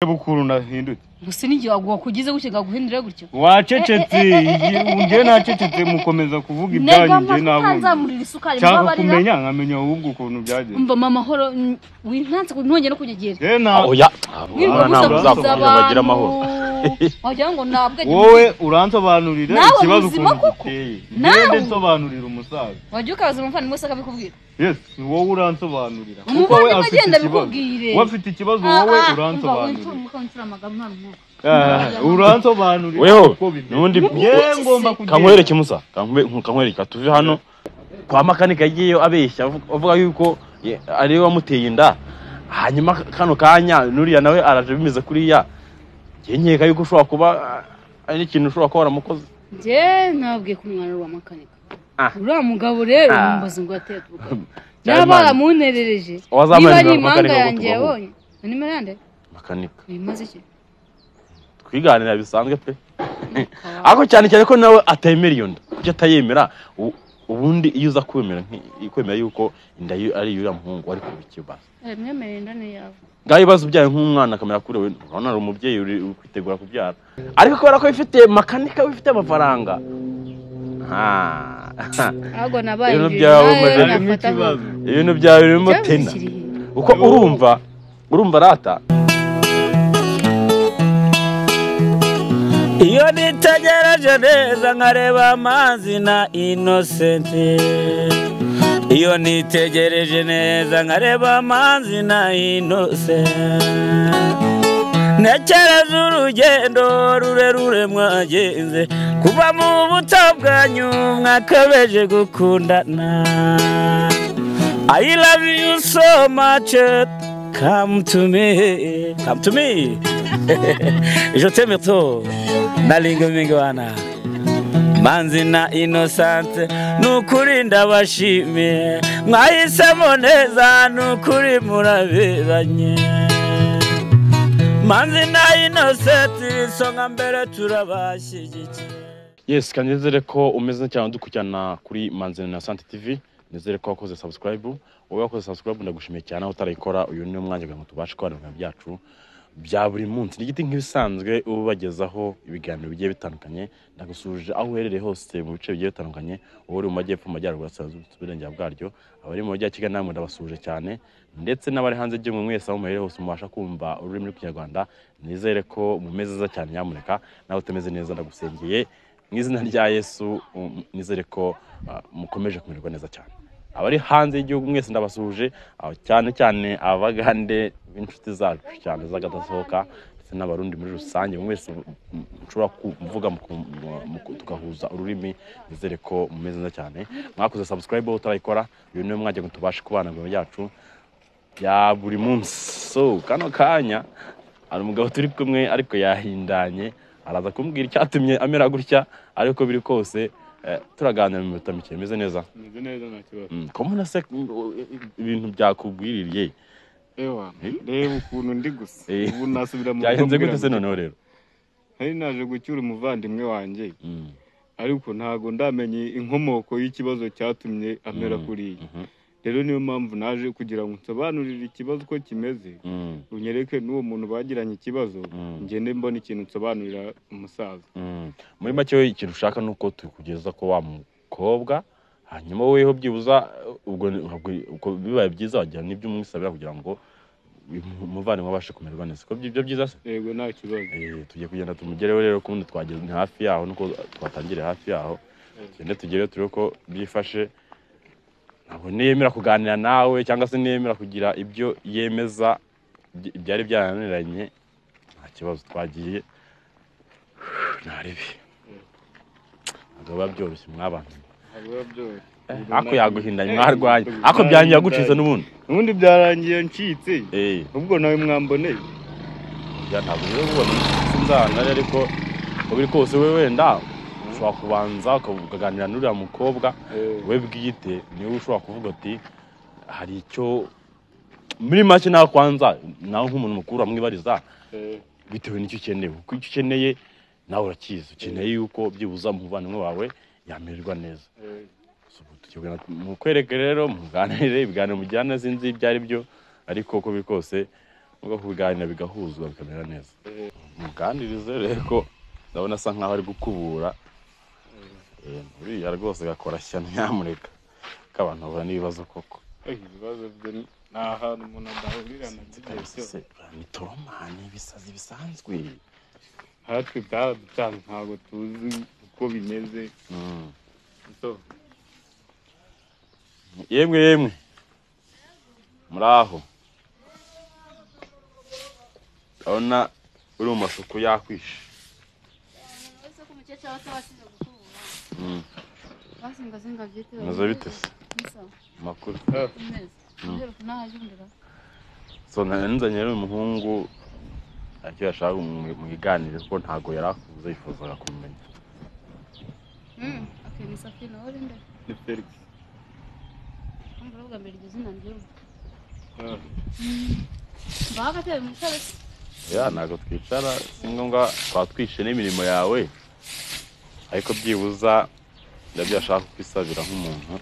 bukuru nahindutse gusa n'igihe waguha kugize gutya gaguhindure gutyo wacecetse Eh, eh, eh, eh, eh, njye nacecetse mukomeza kuvuga ibyanyu njye nabumva ntanzamurira isukari nshaka mubabarira kumenya nkamenya ahubwo ukuntu byagenze mba mama horo wintanse ntongeye no kunyegera Eh, na- oya wirirwa Abana ntabwo gusakuza uzakomeza abantu bagira amahoro wagira ngo nabwe wowe uransobanurira Nawe ikibazo muzima ukuntu koko? giteye Nawe. ngende nsobanurira umusaza wagira ukabaza umuvandimwe wese akabikubwira yes ni wowe uransobanurira kuko we umuvandimwe afite agenda ikibazo abikubwire we afite ikibazo Ah, wowe ah, uransobanurira umva, wincura umugabo, nta n'umwuka. Eh, uransobanurira Weho, uko bimeze. n'undi- Yewe ngomba kugenda. kankwereke musa Kankwe- kankwereke tuve hano kwa makanika yagiyeyo abeshya avu- avuga yuko ye- ariwe wamuteye inda hanyuma kano kanya nuriya nawe araje bimeze kuriya njye nkeka yuko ushobora kuba ah, ari n'ikintu ushobora kuba waramukoze njye nabwiye ko umwana ari uwa makanika Ah. uriya mugabo rero Ah. umubaza ngo ateye tubuka Cyane niba Imana. baramunterereje niba Wazamanurira ari makanika impanga ngo yanjye tubaho. yabonye na nimero yande makanika bimaze iki twiganira bisanzwe pe ariko cyane cyane ko nawe atemera iyo nda kuko atayemera u- ubundi iyo uza kwemera nki- kwemera yuko inda yo- ari iy'uriya muhungu ariko bikibazo mwemerera inda ni yawe ngaho ibibazo ubyaye nk'umwana akamera kuri we urabona ari umubyeyi uri uri kwitegura kubyara ariko kubera ko wifite makanika wifite amafaranga Ah. ahubwo nabaye Rero injiji byaba nawe bumeze- harimo nafata nka- ikibazo ibintu byawe birimo Ikibazo tena kiri he? uko urumva urumva rata iyo nitegereje neza nkareba amazi na inosenti iyo nitegereje neza nkareba amazi na inosenti ntekereza urugendo rurerure mwagenze kuva mu buto bwanyu mwakabeje gukundana I love you so much come to me come to me je t'aime trop nalinga mingi wana manzi na inosante nukuri ndabashimiye mwahisemo neza nukuri muraberanye manzi na inosenti isonga mbere turabashyigikiye yes kandi nizere ko umeze neza cyane dukurikirana kuri manzina na sante tv nizere ko wakoze subscribe wowe wakoze subscribe ndagushimiye cyane aho utarayikora uyu ni umwanya kugira ngo tubashe kubana ibintu byacu bya buri munsi ni igiti nk'ibisanzwe uba ubagezaho ibiganiro bigiye bitandukanye ndagusuhuje aho uherereye hose mu bice bigiye bitandukanye uba uri mu majyepfo mu majyaruguru asabwa uburengera bwaryo abari mu mujyi wa kigali namwe ndabasuhuje cyane ndetse n'abari hanze y'igihugu mwese aho muherereye hose mubasha kumva ururimi rw'ikinyarwanda nizere ko mumeze neza cyane nyamuneka nawe utameze neza ndagusengeye mu izina rya yesu um, nizere ko uh, mukomeje kumererwa neza cyane abari hanze y'igihugu mwese ndabasuhuje aho cyane cyane abagande b'inshuti zacu cyane z'agadasohoka ndetse n'abarundi muri rusange mwese mushobora kuvuga muku- mu- mu- tugahuza ururimi nizere ko mumeze neza cyane mwakoze subscribe aho utarayikora uyu niwe mwajya ngo tubashe kubana mu byacu bya buri munsi so kano kanya hari umugabo turi kumwe ariko yahindanye araza kumbwira icyatumye amera gutya ariko biri kose eh, turaganira mu minota mike bimeze neza Meze neza nta kibazo Mm, ko mbona se mm, o- i- ibintu byakugwiririye Ewa, Eh? reba ukuntu ndi gusa Eh. ubu nasubira mu byahenze rugo gute se mbwira ngo- noneho rero nari naje gucyura umuvandimwe wanjye Mm, ariko ntago ndamenye inkomoko y'ikibazo cyatumye amera mm, kuriya mhm, rero niyo mpamvu naje kugira ngo nsobanurire ikibazo uko kimeze mm, unyereke n'uwo muntu bagiranye ikibazo Mm. ngende mbona ikintu nsobanurira umusaza mm. muri make we ikintu ushaka ni uko tukugeza ko wa mukobwa hanyuma weho byibuza eh, ubwo ni- ntabwo- ubwo bibaye byiza wagira n'ibyo umwisabira kugira ngo umuvandimwe abashe kumererwa neza ko ibyo byiza se yego nta kibazo Eh, tugiye kugenda tumugereho rero kubundi twageze ni hafi yaho nuko twatangire hafi yaho tugende tugereho turebe ko byifashe ntabwo niyemera kuganira nawe cyangwa se niyemera kugira ibyo yemeza by- byari byarananiranye nta kibazo twagiye ntarebi ntabwo biba byoroshye mwabana Ntabwo byoroshye. Ubu ako nta- yaguhindanye Eh, mwarwanye ubu ako byanyu yagucitse narahindanye. n'ubundi ubundi byarangiye ncitse Eh. ubwo nawe mwamboneye ya ntabwo rero ubona sinzana ariko uko biri kose we wenda ushobora kubanza ukaganira n'uriya mukobwa Eh. we bwite niwe ushobora kuvuga uti hari icyo muri make nawe kwanza nawe nk'umuntu mukuru amwibariza Eh, bitewe n'icyo ukeneye kuko icyo ukeneye nawe urakizi ukeneye yuko byibuza umuvandimwe wawe yamererwa neza eh. So, ubu tugiye kugana- mukwereke rero muganire ibiganiro mujyana sinzi ibyo ari byo ariko uko biri kose ubwo kubiganira bigahuzwa bikamera neza muganirize rero ko ndabona asa nkaho ari gukubura Eh, uriya rwose gakora shyano nyamuneka ko abantu bahura n'ibibazo koko Eh, ibibazo bye ni ni ahantu umuntu adahurira na byo igihe cyose ni toromani ibisazi bisanzwe natwe byaraducanze ntabwo tuzi uko bimeze Mm. so yemwe yemwe muri aho urabona uri mu masuku yakwishe Mm. Meze bite se amakuru eh, so nanzanye rero uyu muhungu icyo yashaka mu biganiro kuko ntabwo yari akuze yifuzaga kumenya ni felix eh. ya ntabwo twicara si ngombwa twatwishe n'imirimo yawe ariko byibuza ndabyo ashaka kwisabira nk'umuntu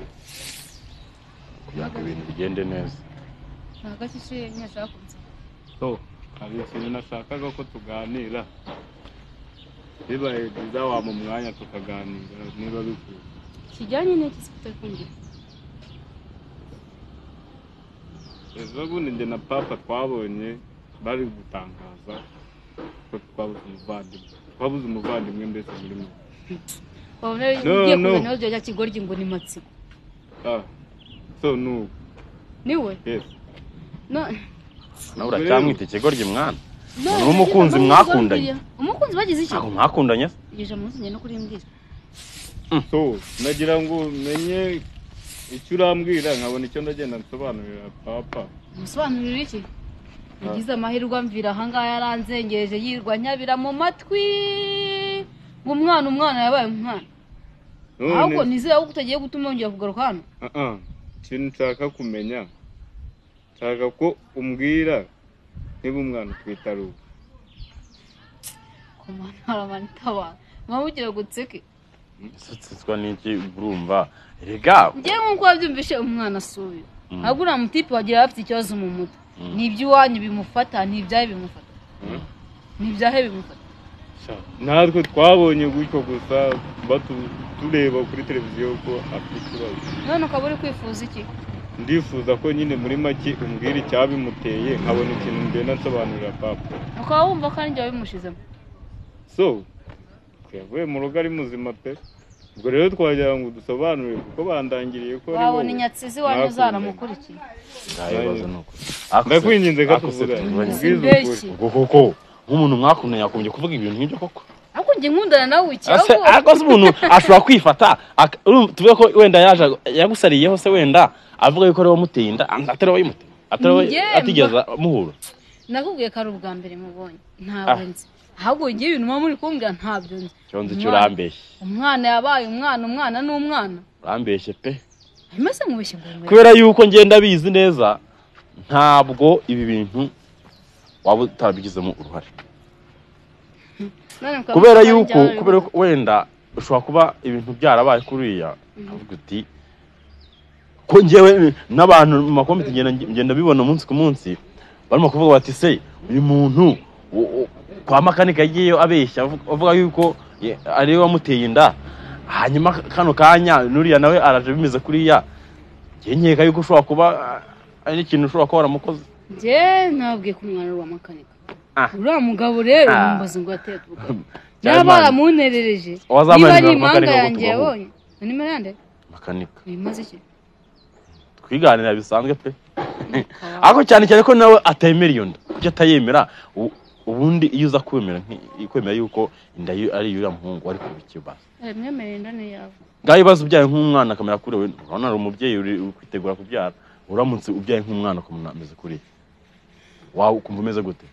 kugira ngo ibintu bigende neza so hari ikintu nashakaga ko tuganira bibaye byiza wampa umwanya tukaganira niba bikwiye kijyanye n'iki se utari kumbwira ejo bundi njye na papa twabonye bari gutangaza ko twabuze umuvandimwe twabuze umuvandimwe mbese muri mwe wabona No, ugiye no. kuzana rya kigoryi ngo ni matsiko ah so nubu niwe yes No- nawe Rero- uracyamwita ikigoryi mwana no, Ni umukunzi ntabwo mwakundanye? nzababwira. umukunzi bagize icyo ntabwo mwakundanye se iryo jambo ntuzongere no kurimbwira so nagira ngo menye icyo urambwira nkabona icyo ndagenda nsobanurira papa umusobanurire iki Ah. ugize amahirwe amvira ahangaha yaranzengereje yirwa nyabira mu matwi ngo umwana umwana yabaye umwana ahubwo nizera ko utagiye gutuma yongera kugaruka hano Ah, ah. ikintu nshaka kumenya nshaka ko umbwira niba umwana utwite ari uwo ku mwana haramana itabara mwaba ugira ngo utseke isutsitswa n'iki urumva rega njyewe nk'uko wabyumvishe umwana si uyu Mm. ntabwo uriya mutipe wagira afite ikibazo mu mutwe ni iby'iwanyu bimufata ni ibyahe bimufata Mm. ni ibyahe bimufata Sha, natwe twabonye gutyo gusa batu- tureba kuri televiziyo ko afite ikibazo none ukaba uri kwifuza iki ndifuza ko nyine muri make umbwira icyabimuteye nkabona ikintu ngenda nsobanurira papa ukaba wumva ko ari njye wabimushizemo so yavuye mu rugo ari muzima pe ubwo rero twagira ngo dusobanurire kuko bandangiriye ko ari wabona wowe. inyatsi wanyu Mwakunze. zaramukurikiye ibibazo ni ukuri ndakwinginze ko tuvuga tuvuganye ubwiza Mbese. ukuri ubwo koko nk'umuntu mwakundanye yakomeje kuvuga ibintu nk'ibyo koko ariko njye nkundana nawe iki Ese, ahubwo ariko se umuntu ashobora kwifata ak- urumva, tuvuge ko wenda yaje yagusariyeho se wenda avuga yuko ari wowe umuteye inda atari wowe imuteye atari wowe Njye atigeze muhura nakubwiye ko ari ubwa mbere mubonye ntabwo nzi ahubwo njye ibintu muba muri kumbwira ntabyo nzi icyo nzi cyo Umwana- urambeshye umwana yabaye umwana umwana ni umwana urambeshye pe hanyuma se nkubeshye ngo ngwere kubera yuko ngenda bizi neza ntabwo ibi bintu waba utarabigizemo uruhare None ukaba kubera uri yuko kubwira kubera ko- ko wenda ushobora kuba ibintu byarabaye kuriya avuga uti ko njyewe n'abantu mu makomite ngenda ngenda bibona umunsi ku munsi barimo kuvuga bati se uyu muntu u- u- kwa makanika yagiyeyo abeshya avuga- avuga yuko ye- ariwe wamuteye inda hanyuma kano kanya nuriya nawe araje bimeze kuriya njye nkeka yuko ushobora kuba ah, ari ikintu ushobora kuba waramukoze njye nabwiye ko umwana ari uwa makanika Ah. uriya mugabo rero Ah. mumbaza ngo ateye tuvuga Cyane yaba Imana. yaramunterereje Wazamuye niba ari urugo impanga makanika ngo yanjye tubaho. yabonye none merande makanika bimaze iki twiganira bisanzwe pe ariko cyane cyane ko nawe atemera iyo nda kuko atayemera u- ubundi iyo uza kwemera nki- kwemera yuko inda yo- ari iy'uriya muhungu wari kubikibaza mwemerere inda ni yawe ngaho ibibazo ubyaye nk'umwana akamera kuri we urabona hari umubyeyi uri uri kwitegura kubyara uramutse ubyaye nk'umwana ukamubona ameze kuriya wawe ukumva umeze gute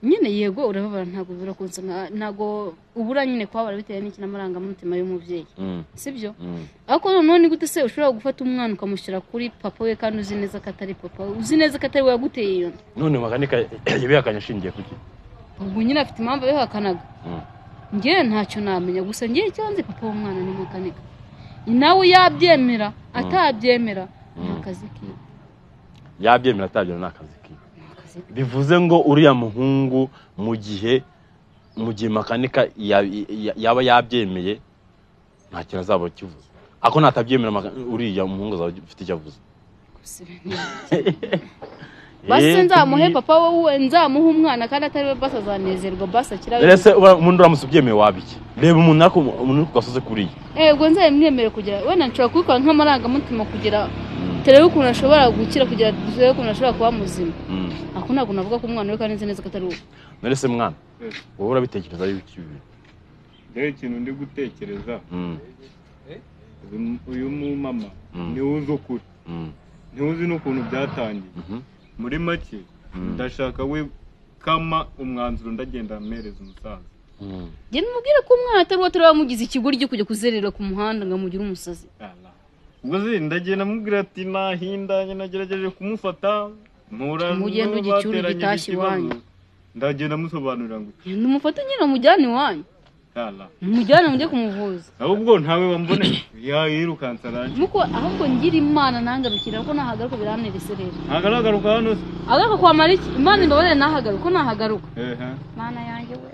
nyine yego urababara ntabwo birakunze ntabwo ubura nyine kubabara bitewe n'iki n'amarangamutima y'umubyeyi Mm, sibyo mm. ariko noneho ni gute se ushobora gufata umwana ukamushyira kuri papa we kandi uzi neza ko atari papa we uzi neza ko atari we waguteye iyo nda none makanika yabihakanye ashingiye kuki ubwo nyine afite impamvu yabihakanaga Mm. njye ntacyo namenya gusa njye icyo nzi papa w'umwana ni makanika nawe yabyemera atabyemera ni akazi kiwe yabyemera atabyemera ni akazi kiwe akazi bivuze ngo uriya muhungu mu gihe mu gihe makanika ya- ya- yaba yabyemeye nta kintu azaba kivuze ako natabyemera maka- uriya muhungu azaba afite icyo avuze gusa ibintu basi nzamuhe papa wowe nzamuhe umwana kandi atari we basi azanezerwa basi akira rese umuntu uramutse ubyemeye wabiki reba umuntu ariko umuntu uri ku gasozi kuriya yego nzabimwemere kugira wenda nshobora kubikora nk'amarangamutima kugira turebe ukuntu ashobora gukira kugira turebe ukuntu ashobora kuba muzima Mm. ako ntabwo navuga ko umwana we kandi nzi neza ko atari uwe narese mwana Yes. wowe urabitekereza y'ibiki bibiri rero ikintu ndi gutekereza Mm, uyu- uyu mumama Mm. niwe uzi ukuri mm, niwe uzi n'ukuntu byatangiye mhm, muri make Mm. ndashaka we kama umwanzuro ndagenda mpereza umusaza mm. njye nimubwire ko umwana atari uwe atari wamugize ikigoryi kujya kuzerera ku muhanda ngo amugire umusazi Ala. ubwo se ndagenda mubwira ati nahindanye nagerageje kumufata mpura n'uwo Mugende ugicure bateranye igitashya ikibazo. iwanyu. ndagenda musobanurira ngo Genda umufate nyine umujyane iwanyu ala umujyane mujye kumuvuza ahubwo ntawe wamboneye yayirukansa arangiye nuko ahubwo ngira imana nangarukira ko nahagaruka biranerese rero ntagaragaruka hano se agaruka kwamara iki imana imbabare nahagaruka ko nahagaruka ehe mana yanjye we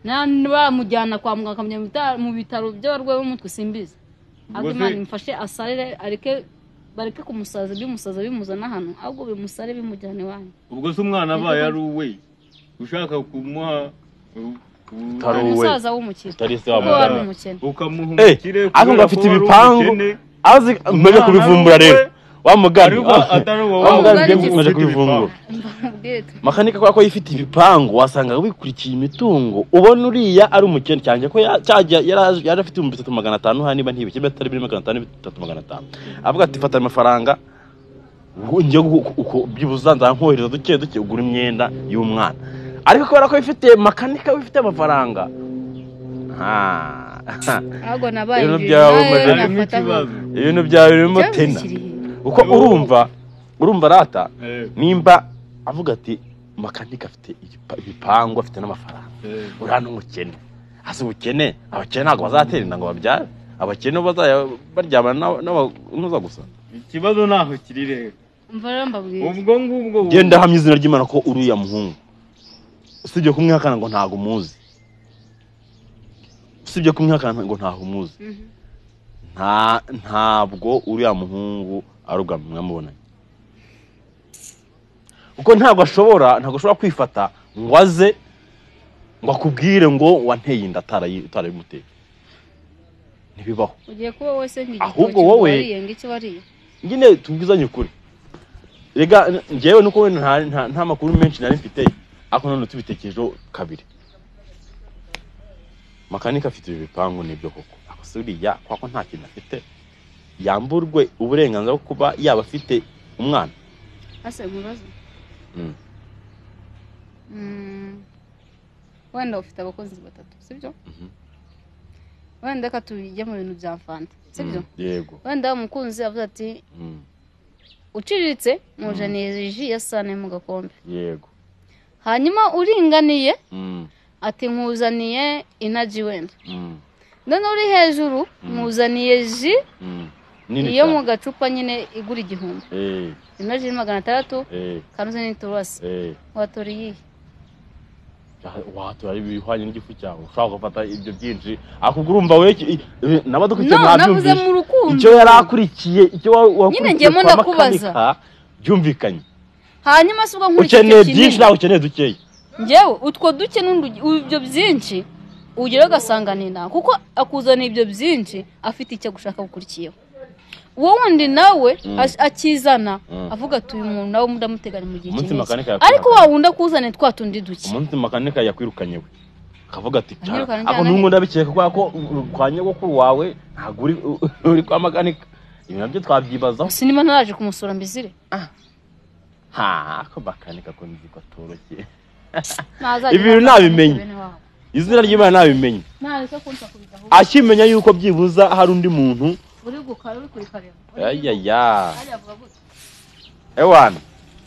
nandi bamujyana kwa muganga akamujyana mu bita- mu bitaro by'abarwayi b'umutwe simbizi ahubwo Ubwo se- imana imufashe asarire areke bareke kumusaza bimusaza bimuzana hano ahubwo bimusare bimujyana iwanyu ubwo se umwana abaye ari uwe ushaka kumuha u- u- Utari uwe. umusaza w'umukire utari se wa kuko wari muganga umukene ukamuha Eh, umukire ariko ngo kubera afite ko wari ibipangu umukene, azi mwaje kubivumbura rero wa mugani ariko atari wowe wa mugani wari mwaje- mwaje ufite kubivumbura ibipangu. Mbabwire tu. makanika kubera ko yifite ibipangu wasanga wikurikiye imitungo ubona uriya ari umukene cyane ko ya- cyajya yari aje- yari afite ibihumbi bitatu magana atanu hano niba ntibikebe atari bine magana atanu bitatu magana atanu avuga ati fata amafaranga ubu njye uku- uku- byibuze nkohereza duke duke ugura imyenda y'umwana ariko kubera ko wifite makanika wifite amafaranga Ah. ahubwo nabaye Rero injiji, byawe nawe umaze- harimo nafata aho. ikibazo ibintu byawe birimo Ikibazo tena kiri he? uko urumva urumva rata Eh, nimba avuga ati makanika afite igipa- ibipangu afite n'amafaranga eh. uriya ni umukene hasi ubukene abakene ntabwo bazatera inda ngo babyare abakene bo bazajya baryamana n'aba- n'abanuza gusa ikibazo ntaho kiri rero umva rero mbabwire ubwo ngubwo genda hamya izina ry'imana ko uriya muhungu usibye kumwihakana ngo ntabwo umuzi usibye kumwihakana ngo ntabwo umuzi Mhm. nta ntabwo uriya muhungu ari ubwa mbere mwamubonanye kuko ntabwo ashobora ntabwo ashobora kwifata ngo aze ngo akubwire ngo wanteye inda atarayi- utarabimuteye ntibibaho ugiye kuba wese nk'igitoki Ahubwo ngo wowe- wariye ngo icyo wariye nyine tubwizanye ukuri rega njyewe nuko wenda nta- nta- nta makuru menshi nari mfite ariko none tubitekerejeho kabiri makanika afite ibi bipangu nibyo koko ako si uriya kwako nta kintu afite yamburwe uburenganzira bwo kuba yaba afite umwana ase mubazo Mm. Mm. wenda ufite abakozi batatu sibyo Mhm. wenda reka tubijye mu bintu bya fanta sibyo Mm, yego wenda umukunzi avuze ati Mm, uciriritse mujanire ji ya sane mu gakombe yego hanyuma uringaniye Mm, ati nkuzaniye inaji wenda mm, none uri hejuru nkuzaniye ji mm. nini iyo mu cyane gacupa nyine igura igihumbi Eh, inaji ni magana atandatu eh, kanuze n'iturasi eh. watora iyihe watura ibihwanye n'igifu cyawe ushobora gufata ibyo byinshi ariko ubwo urumva we n'abadukurikiye no navuze mu rukundo icyo yari akurikiye icyo wa- Nyine wakurikiye njyewe kwa ndakubaza. makanika byumvikanye hanyuma si ubwo nkurikije ukeneye byinshi kinini nawe ukeneye dukeya ngewe utwo duke n'undi- ibyo byinshi ugeraho ugasanga ni nta kuko akuzaniye ibyo byinshi afite icyo gushaka gukurikiyeho uwo wundi nawe as- akizana Mm. avuga ati uyu muntu nawe ndamuteganya mu gihe Umunsi makanika kinini yakwirukanye. ariko wa wundi akuzaniye twa tundi duke umunsi makanika yakwirukanye we akavuga ati Yirukanye ako njyana n'umwe he?" ndabikeka kubera ko u- kwa nyogokuru wawe ntabwo uri uri kwa makanika ibi nabyo twabyibazaho sinima ntaraje kumusura mbizire ha ako makanika ko nzi ko atoroshye Ntazajya Ibi bintu ntabwo nabimenye. bene wabo. izina ry'imana nabimenye ntareka kunsa kubidaho akimenya yuko byibuza hari undi muntu uri gukara uri kurikareba ayaya Hariya avuga gutya. ewana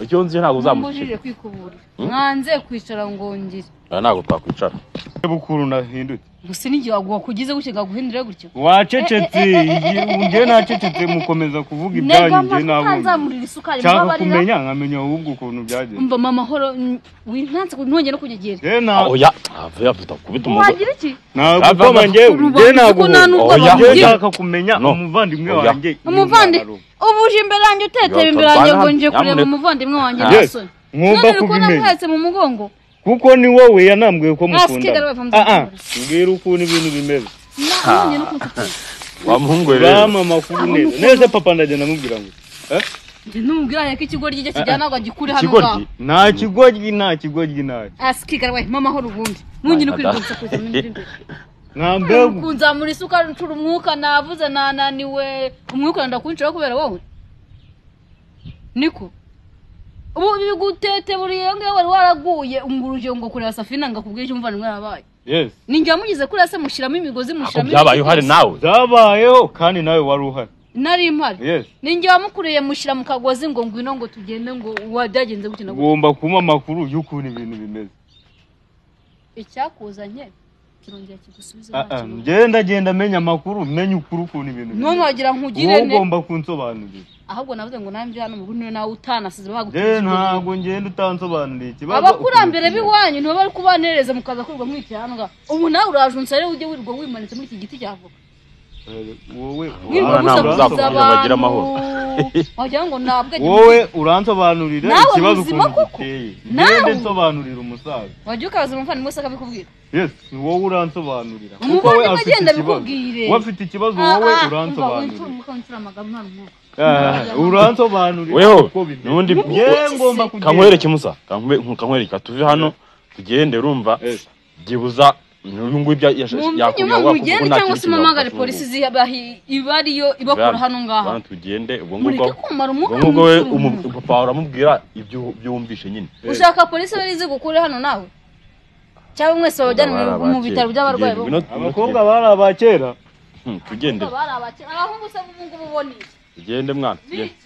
icyo nzi ntabwo uzamushira Nambujije kwikubura mwanze kwicara ngo ngire aha ntabwo twakwicara bukuru nahindutse gusa n'igihe wakugize gutya gaguhindura gutyo wacecetse Eh, eh, eh, eh, eh, eh, nge nacecetse mukomeza kuvuga ibyanyu negama nge nabonye ntanzamurira isukari nshaka mbabarira kumenya nkamenya ahubwo ukuntu byagenze mba mama horo mm, wintanze ku- ntongeye no kunyegera nge nta- oya ntave yavuta kubita umugore wagira iki ntabwo njyewe nge Urubanza ko nta ntabwo n'urwo Oya. nge bavugira nshaka kumenya No. umuvandimwe Oya. wanjye umuvandi nyuma. ubu uje imbere yanjye utetera imbere yanjye ngo nje kureba umuvandimwe wanjye Yes. ntasoni Mwumva none uri ko kubimenya namuhetse mu mugongo kuko ni wowe yanambwiye ko mukundana Asikigara bava mu Ah, ah, by'ukuri. mbwira ukuntu ibintu bimeze Na- nongeye no kunsatira wa muhungu we ba rero mama kuba neza neza papa ndagenda amubwira ngo eh, njye ntumubwira ko ikigoryi ijya kijyana ngo agikure hano ikigoryi ngaho nta kigoryi nta kigoryi ntacyo asikigara we mama horo ubundi nongeye no kwirirwa nsakuza mu imbere imbere nta mbegu kunzamura isukari ncura umwuka navuze nananiwe umwuka wenda kuwinjiraho kubera wowe niko ubu bigutete buri iyo ngiyo wari waraguye urugero ngo kureba safina ngo akubwire icyo umuvandimwe yarabaye yes ninjye wamugize kuriya se mushyiramo imigozi ako mushyiramo byabaye ibiti uhari byose. nawe byabayeho kandi nawe wari uhari nari mpari yes ninjye wamukuriye mushyira mu kagozi ngo ngwino ngo tugende ngo wa- byagenze gutya na gutya ugomba kumpa amakuru y'ukuntu ibintu bimeze icyakuzanye kirongera kigusubiza Ah, ah, ntakibazo. ngenda genda amenya amakuru menye ukuri ukuntu ibintu none bimeze wagira wowe nkugire ne ugomba kunsobanurira ahubwo navuze ngo nanjye hano mu bundi nawe utanasize rero bagutije ntabwo ngenda utansobanuriye ikibazo abakurambere ukuntu b'iwanyu ntiba bari kubanereza mukaza kurwa mwikihanga ubu nawe urajuntse rero ujye wirirwa wimanitse muri iki giti cy'avoka kimeze. wowe wirirwa Abana ntabwo gusakuza uzakomeza abantu bagira amahoro. wagira ngo ntabwo wowe uransobanurira Nawe ikibazo muzima ukuntu koko? giteye Nawe? ngende nsobanurira umusaza wajya ukaza umuvandimwe se akabikubwira yes ni wowe uransobanurira Umuvandimwe kuko we afite agenda ikibazo abikubwire. we afite ikibazo Ah, wowe ah, umva, wincura uransobanurira umwuka, wincura amagambo nta n'umwuka. Ah, uransobanurira weho uko bimeze. n'undi Yewe ngomba kugenda. kankwereke musa kankwe- kankwereke tuve hano tugende urumva Yes. byibuza uyu nguyu ibyo yash- mwumve yakubwira nyuma wakubwira mugende ko nta cyangwa kintu se kintu muhamagare wakora. polisi zibahi- iba ariyo ibakura Bwana- hano ngaha bwana, tugende ubwo mureke ngubwo kumara umwuka ubwo ngubwo we mwinshi mu umu- papa uramubwira ibyo ibyo wumvishe nyine ushaka polisi bari zigukure hano nawe cyangwa mwese babajyane mu- mu bitaro by'abarwayi bo Tugende, ngwino- abakobwa bari aba kera Hmm, tugende Abakobwa bari abakene, abahungu se ubu ngubu ubona iki? tugende mwana tugende Biki?